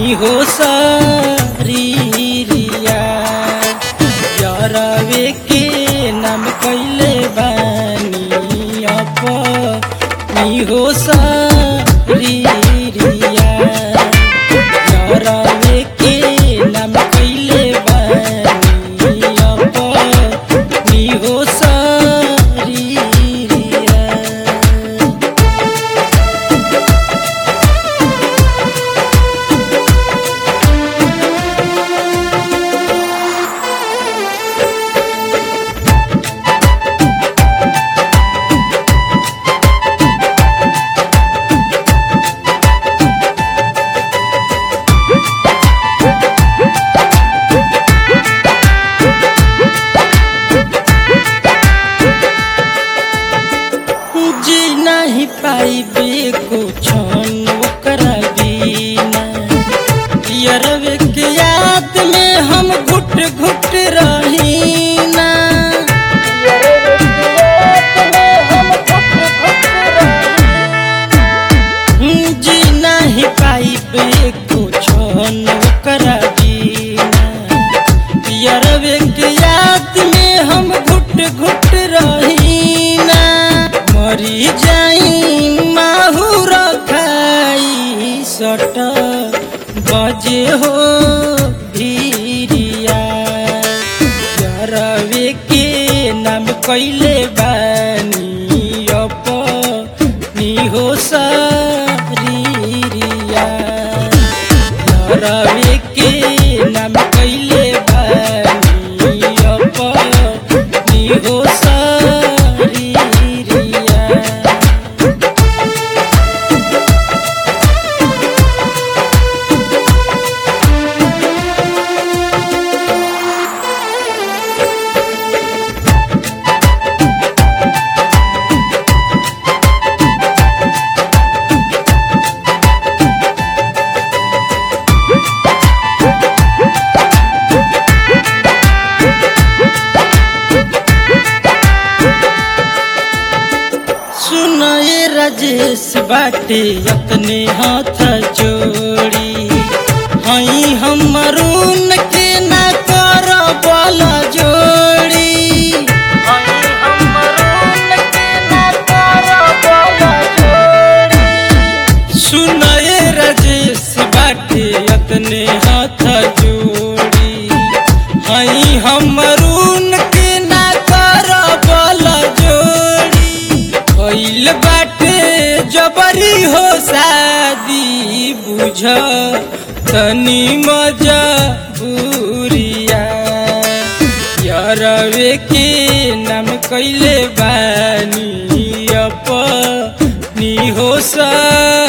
हो सरिया यरवे के नाम कैले बानी अपनी हो सरिया यरवे के नाम कैले बानी अपनी हो सरिया जी नहीं पाइबे कुछ ओकरा बिना यरवे के याद में हम घुट घुट रहीना जी नहीं पाइबे कुछ ओकरा बिना यरवे के याद में हम घुट घुट रहीना मरी जाई माहुर खाई सट बजे हो धीरिया यरवे के नाम कैले बानी अपनी हो सरिया रवे के नाम कैले बानी अपनी हो सरिया सुन ये राजेश बाटे अपने हाथ जोड़ी हई हम अरुण के ना कर बल जोड़ी हई हम अरुण के ना कर बल जोड़ी सुन ये राजेश बाटे अपने हाथ जोड़ी हई हम अरुण के ना कर बल जोड़ी भइल बाटे जबरी हो शादी बुझ तनी मजा बुरिया यरवे के नाम कैले बानी अपनी हो सा